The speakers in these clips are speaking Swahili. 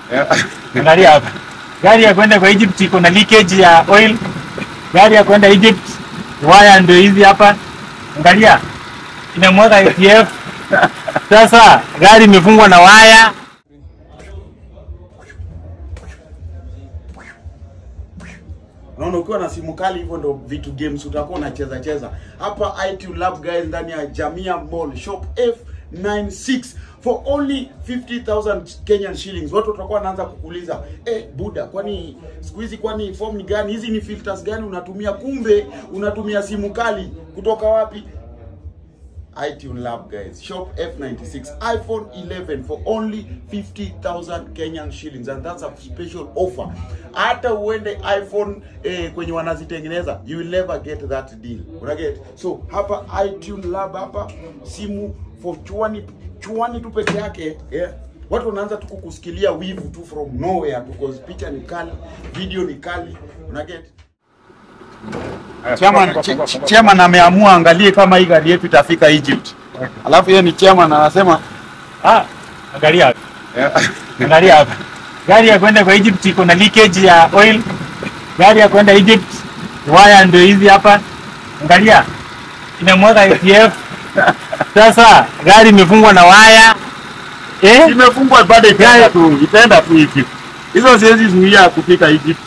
Angalia hapa. Gari ya kwenda kwa Egypt iko na leakage ya oil. Gari ya kwenda Egypt waya ndio hizi hapa. Angalia. Inamwaga ATF. Sasa gari imefungwa na waya. Unaona, ukiwa na simu kali hivyo ndo vitu games utakuwa unacheza cheza hapa. IT Lab guys, ndani ya Jamia Mall shop F96 for only 50000 Kenyan shillings. Watu watakuwa wanaanza kukuuliza eh, buda, kwani siku hizi kwani form ni gani? Hizi ni filters gani unatumia? Kumbe unatumia simu kali kutoka wapi? iTunes Lab guys. Shop F96 iPhone 11 for only 50,000 Kenyan shillings and that's a special offer. Hata uende iPhone eh, kwenye wanazitengeneza you will never get that deal. Una get? So hapa iTunes Lab hapa simu for chuani chuani tu peke yake yeah. Watu wanaanza tu kukusikilia wivu tu from nowhere because picha ni kali, video ni kali. Una get? Chairman, ch- ch- chairman ameamua angalie kama hii gari yetu itafika Egypt. Alafu yeye ni chairman anasema Ah, angalia hapa. Angalia hapa. Gari ya kwenda kwa Egypt iko na leakage ya oil. Gari ya kwenda Egypt waya ndio hizi hapa. Angalia. Inamwaga ATF. Sasa gari imefungwa na waya. Eh? imefungwa bado itaenda tu itaenda tu Egypt. Hizo siwezi zuia kufika Egypt.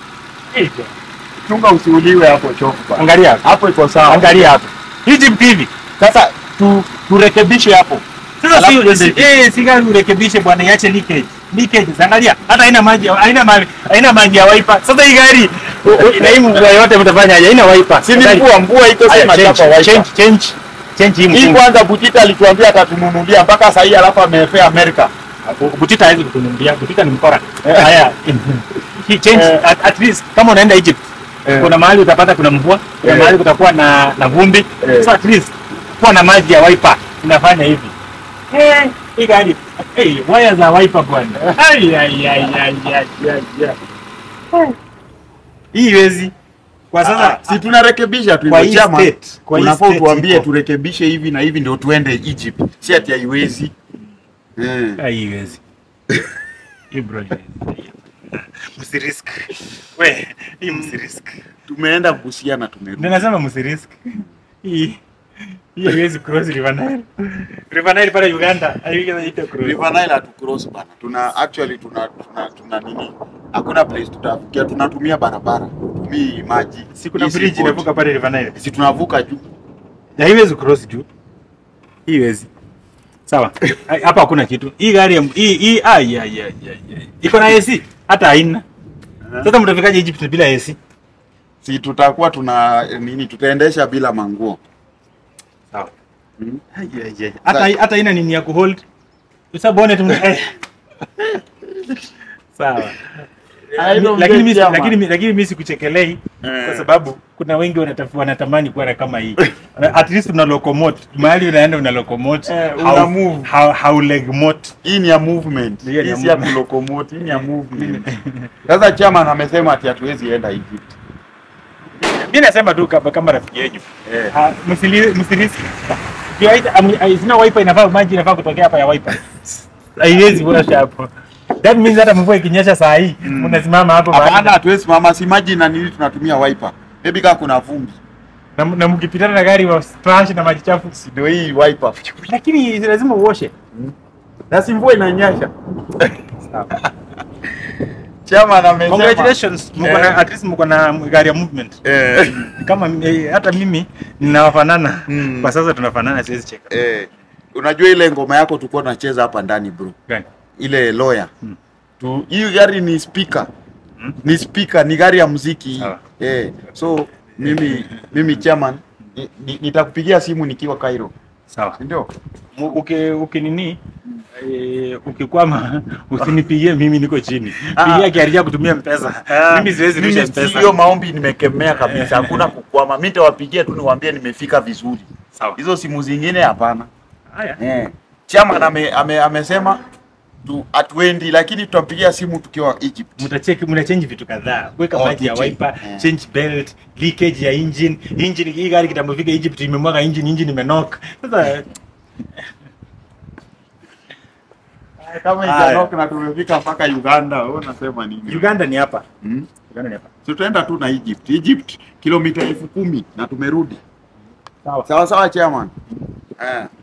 Chunga usiuliwe hapo chofu. Angalia hapa. Hapo iko sawa. Angalia hapa. Egypt hivi. Sasa tu turekebishe hapo. Sasa Alafu si, tuende si, eh, si gari urekebishe bwana, iache leakage. Leakage, angalia hata haina maji, haina maji, haina maji ya wiper. Sasa hii gari u- u- na hii mvua yote mtafanya aje? Haina wiper. Si ni Gari- mvua mvua iko Aya, sema change, chapa wiper. change, change, change hii Hii mfungo. kwanza Butita alituambia atatununulia mpaka sasa hii alafu amefea Amerika. Butita hawezi kutununulia. Butita ni mkora. Haya. Hii change Eh. at, at least kama unaenda Egypt Eh. kuna mahali utapata kuna mvua, kuna Eh. mahali kutakuwa na na vumbi. Eh. So at least kuwa na maji ya wiper inafanya hivi. Eh, hii gari eh, waya za wiper bwana. Ai ai ai ai ai ai. ai. Hii iwezi. Kwa Sasa sasa si tunarekebisha tu Kwa hivyo hii chama. state, kwa hii Unafaa state utuambie iko. turekebishe hivi na hivi ndio tuende Egypt. Si ati haiwezi. Eh. haiwezi. Hii bro. Msirisk. We, hii msirisk. Tumeenda Busia na tumerudi. Ndio nasema msirisk. Hii hii haiwezi cross River Nile. River Nile pale Uganda, haiwezi ita cross. River Nile hatu cross bana. Tuna actually tuna tuna, tuna nini? Hakuna place tutafikia. Tunatumia barabara. Tumii maji. Si kuna Hii si bridge boat. inavuka pale River Nile. Si tunavuka juu. Na haiwezi cross juu. Hii haiwezi. Sawa. Hai- Hapa hakuna kitu. Hii gari ya- hii hii ai ai ai ai. ai. Iko na AC hata haina. Sasa mtafikaje Egypt bila AC? Si tutakuwa tuna nini? Tutaendesha bila manguo. Sawa. Mm. Ai, ai, ai. Hata hata ina nini ya kuhold. Usa bonnet mna. eh. Sawa. I don't Lakini get mimi chairman. lakini mimi- lakini mimi sikuchekelei Eh. kwa sababu kuna wengi wanataf- wanatamani kuwa na kama hii. At least una locomote. Mahali unaenda una locomote. Eh, una Hau- move. hau- Haulegmote. Hii ni ya movement. Hiyo ni ya Hii si ya movement. kulocomote, hii ni ya movement. Sasa chairman amesema ati hatuwezi enda Egypt. Mimi nasema tu kama, kama rafiki yenu. Eh. Ah, msili- Msilisi. Kiwaita am- ai- sina wiper inafaa maji inafaa kutokea hapa ya wiper. Haiwezi washa hapo. That means hata mvua ikinyesha saa hii Mm. unasimama hapo mahali. Hapana, hatuwezi mama, si maji na nini tunatumia wiper. Maybe kama kuna vumbi. na, na mkipitana na gari wa splash na maji chafu. Si ndio hii wiper. Lakini lazima uoshe. Na si mvua inanyesha. Chairman amesema. Congratulations. Mko na Eh. at least mko na gari ya movement. Eh. Kama eh, hata mimi ninawafanana. Mm. Kwa sasa tunafanana siwezi cheka. Eh. Unajua ile ngoma yako tulikuwa tunacheza hapa ndani bro. Gani? Ile lawyer. Mm. Tu hii gari ni speaker. Mm. Ni speaker, ni gari ya muziki. Sawa. Eh. So mimi mimi chairman ni- ni- nitakupigia simu nikiwa Cairo. Sawa. Si ndio? Mu- uki ukinini eh, ukikwama usinipigie mimi niko chini Ah. pigia kiaria kutumia mpesa mimi siwezi rusha Mimi mpesa hiyo maombi nimekemea kabisa. Hakuna kukwama. Mimi nitawapigia tu niwaambie nimefika vizuri. sawa Hizo simu zingine hapana. haya Eh. Chairman ame, ame, amesema tu hatuendi lakini tutampigia simu tukiwa Egypt. mtacheki mnachange vitu kadhaa weka Oh, maji ya tuchange. wiper Eh. change belt leakage ya engine engine hii gari kitambofika Egypt imemwaga engine engine imenock sasa Kama Haya. ijanok na tumefika mpaka Uganda, wewe unasema nini? Uganda ni hapa. Hmm? Uganda ni hapa. Si tutaenda tu na Egypt. Egypt kilomita elfu kumi na tumerudi. Sawa. Sawa sawa chairman. Eh.